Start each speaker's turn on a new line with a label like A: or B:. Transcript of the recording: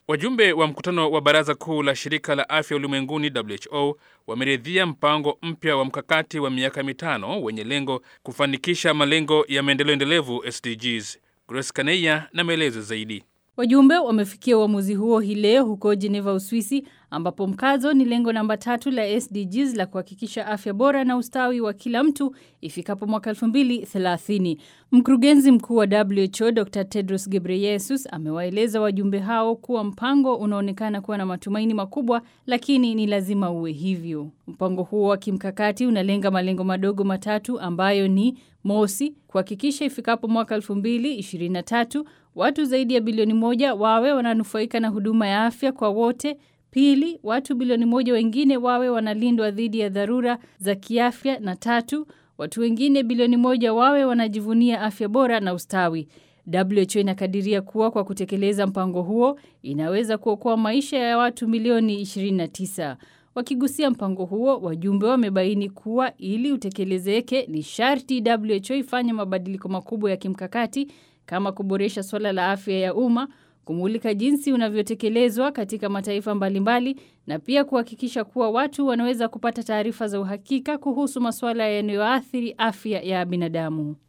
A: Wajumbe wa mkutano wa baraza kuu la shirika la afya ulimwenguni WHO wameridhia mpango mpya wa mkakati wa miaka mitano wenye lengo kufanikisha malengo ya maendeleo endelevu SDGs. Grace Kaneya na maelezo zaidi.
B: Wajumbe wamefikia uamuzi huo hii leo huko Geneva, Uswisi, ambapo mkazo ni lengo namba tatu la SDGs la kuhakikisha afya bora na ustawi wa kila mtu ifikapo mwaka 2030. Mkurugenzi mkuu wa WHO Dr. Tedros Ghebreyesus amewaeleza wajumbe hao kuwa mpango unaonekana kuwa na matumaini makubwa, lakini ni lazima uwe hivyo. Mpango huo wa kimkakati unalenga malengo madogo matatu ambayo ni mosi, kuhakikisha ifikapo mwaka 2023 watu zaidi ya bilioni moja wawe wananufaika na huduma ya afya kwa wote. Pili, watu bilioni moja wengine wawe wanalindwa dhidi ya dharura za kiafya, na tatu, watu wengine bilioni moja wawe wanajivunia afya bora na ustawi. WHO inakadiria kuwa kwa kutekeleza mpango huo inaweza kuokoa maisha ya watu milioni 29. Wakigusia mpango huo, wajumbe wamebaini kuwa ili utekelezeke ni sharti WHO ifanye mabadiliko makubwa ya kimkakati kama kuboresha swala la afya ya umma, kumulika jinsi unavyotekelezwa katika mataifa mbalimbali na pia kuhakikisha kuwa watu wanaweza kupata taarifa za uhakika kuhusu masuala yanayoathiri afya ya binadamu.